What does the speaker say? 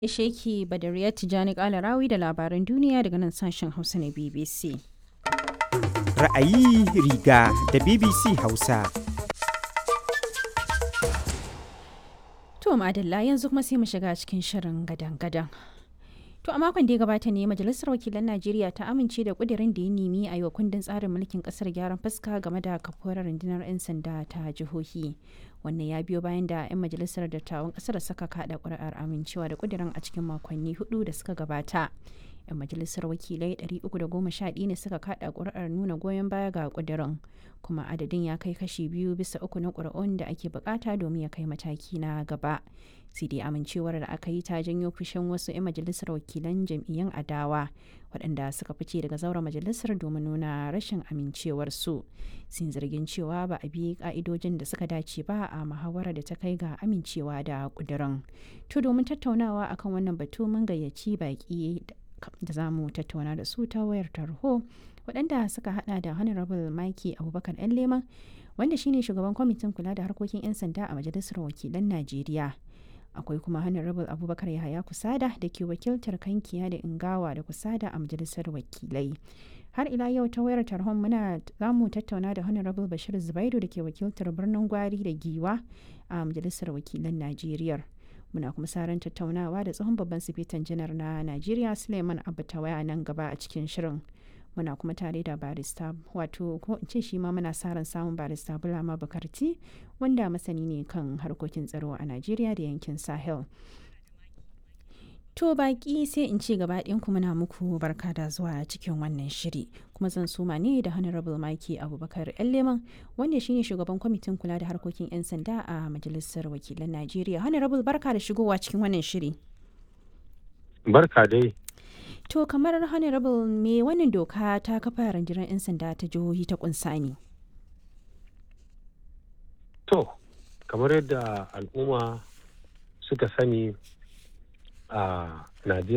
Ishe ki Badariyar Tijjani Kalarawi da labaran duniya daga nan sashen Hausa na BBC. Ra'ayi riga da BBC Hausa. To madalla yanzu kuma sai mu shiga cikin shirin gadan-gadan. To a makon da ya gabata ne Majalisar Wakilan Najeriya ta amince da kudirin da ya nemi a yi wa kundin tsarin mulkin kasar gyaran fuska game da kafuwar rundunar 'yan sanda ta jihohi. Wannan ya biyo bayan da 'yan majalisar dattawan kasar suka kada kuri'ar amincewa da kudirin a cikin makonni hudu da suka gabata. 'yan majalisar wakilai 311 ne suka kada kuri'ar nuna goyon baya ga kudirin kuma adadin ya kai kashi biyu bisa uku na kuri'un da ake bukata domin ya kai mataki na gaba sai dai amincewar da aka yi ta janyo fushin wasu 'yan majalisar wakilan jam'iyyun adawa waɗanda suka fice daga zauren majalisar domin nuna rashin amincewarsu sun zargin cewa ba a bi ka'idojin da suka dace ba a muhawarar da ta kai ga amincewa da kudirin to domin tattaunawa akan wannan batu mun gayyaci baki da za mu tattauna da su ta wayar tarho waɗanda suka hada da honorable maki abubakar yan leman wanda shine shugaban kwamitin kula da harkokin 'yan sanda a majalisar wakilan najeriya akwai kuma honorable abubakar yahaya kusada da ke wakiltar kankiya da ingawa da kusada a majalisar wakilai har ila yau ta wayar tarhon muna za mu tattauna da honorable bashir zubairu da ke wakiltar birnin gwari da giwa a majalisar wakilan najeriya muna kuma saran tattaunawa da tsohon babban sifetan janar na najeriya suleiman abu waya nan gaba a cikin shirin muna kuma tare da barista wato ko in ce shi ma muna sa ran samun barista bulama bukarti wanda masani ne kan harkokin tsaro a najeriya da yankin sahel to baki sai in ci gaba ku muna muku barka da zuwa cikin wannan shiri kuma zan suma ne da honorable maki abubakar yan leman wanda shine shugaban kwamitin kula da harkokin 'yan sanda a majalisar wakilan najeriya honorable barka da shigowa cikin wannan shiri barka dai To kamar Honorable me wannan doka ta kafa rundunar 'yan sanda ta jihohi ta kunsa ne? To, kamar yadda al'umma suka sani a Najeriya